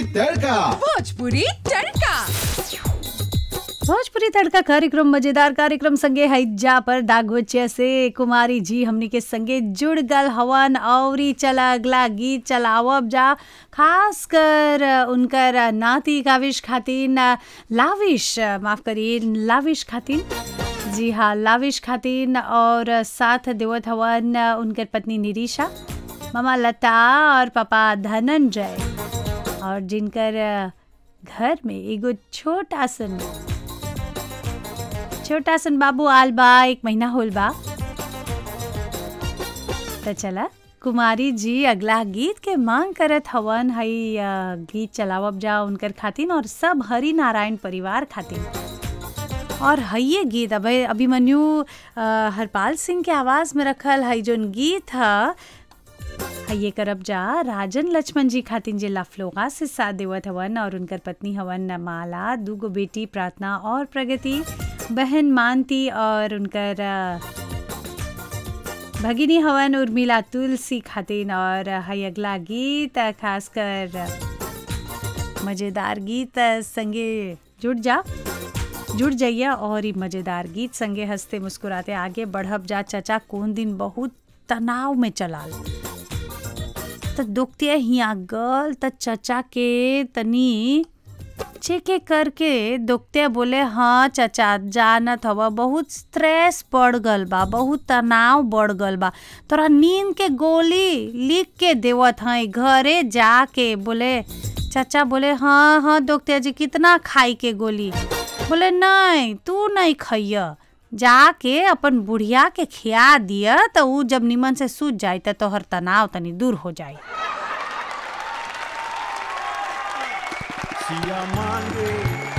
तड़का भोजपुरी तड़का भोजपुरी तड़का कार्यक्रम मजेदार कार्यक्रम संगे हैजा पर दागोचिया से कुमारी जी हमनी के संगे जुड़ गल हवन औरी चला अगला गीत चलावब जा खास कर उनकर नाती काविश खातिन लाविश माफ करिए लाविश खातिन जी हाँ लाविश खातिन और साथ देवत हवन उनकर पत्नी निरीशा मामा लता और पापा धनंजय और जिनकर घर में एगो छोटा सन छोटा सन बाबू आल बा एक महीना होल बा तो चला कुमारी जी अगला गीत के मांग करत हवन हई अ, गीत चलावब जा उनकर खातिन और सब हरि नारायण परिवार खातिन और हइये गीत अब अभिमन्यु अ, हरपाल सिंह के आवाज में रखल हई जोन गीत ह हइये करब जा राजन लक्ष्मण जी खातिन जे लफलोगा से साथ देवत हवन और उनकर पत्नी हवन माला दूगो बेटी प्रार्थना और प्रगति बहन मानती और उनकर अ, भगिनी हवन उर्मिला तुलसी खातिन और हई अगला गीत अ, खास कर अ, मजेदार गीत अ, संगे जुड़ जा जुड़ जाइए और ई मजेदार गीत संगे हंसते मुस्कुराते आगे बढ़ब जा चचा कौन दिन बहुत तनाव में चलाल त दुखते हिया गल त चचा के तनी चेके करके दुखते बोले हाँ चचा जानत हवा बहुत स्ट्रेस बढ़ गल बा बहुत तनाव बढ़ गल बा तोरा नींद के गोली लिख के देवत हई घरे जाके बोले चाचा बोले हाँ हाँ दुखते जी कितना खाई के गोली बोले नहीं तू नहीं खइय जाके अपन बुढ़िया के खिया दिया तो ऊ जब निमन से सूझ जाई त तोहर तनाव तनी दूर हो जाई सिया मांगे